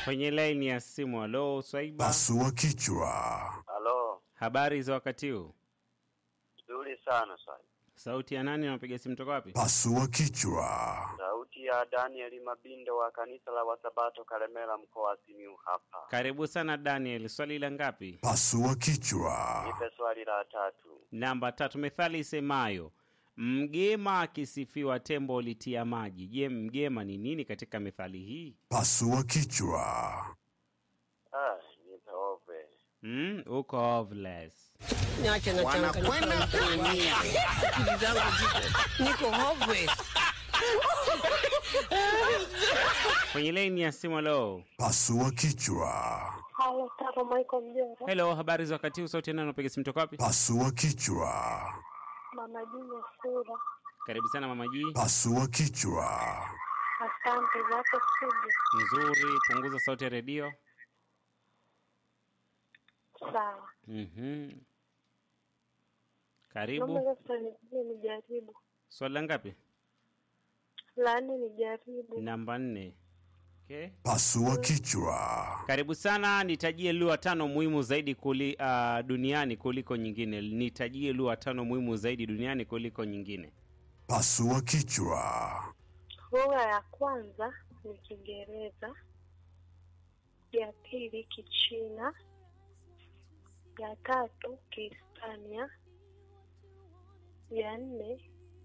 kwenye laini ya simu. Halo Swaiba, Pasua kichwa. Halo, habari za wakati huu? nzuri sana sana. Sauti ya nani? Napiga simu toka wapi? Pasua kichwa. Sauti ya Daniel Mabindo wa kanisa la Wasabato Kalemela, mkoa wa Simiyu hapa. Karibu sana Daniel, swali la ngapi? Pasua kichwa. Nipe swali la tatu. Namba tatu. Methali isemayo mgema akisifiwa tembo litia maji. Je, mgema ni nini katika methali hii? Pasua kichwa. Ah, nipe ove. Mm, uko hoveless. Niache na Wanakwenda kuumia. Akili zangu ziko niko hopeless. Kwenye laini ya simu. Halo, Pasua kichwa. Halo, Taro Michael Mjora, hello, habari za wakati huu? Sauti ya nani? Napiga simu toka wapi? Pasua kichwa. Mama Juma Sura. Karibu sana mama G. Pasua kichwa. Asante zako studio. Nzuri, punguza sauti ya redio. Sawa. Mhm. Naomba Karibu. sasa nijie nijaribu. Swali la ngapi? La nne nijaribu. Namba nne. Okay. Pasua kichwa. Karibu sana, nitajie lugha tano muhimu zaidi kuli, uh, duniani kuliko nyingine. Nitajie lugha tano muhimu zaidi duniani kuliko nyingine. Pasua kichwa. Lugha ya kwanza ni Kiingereza, ya pili Kichina, ya tatu Kihispania, ya nne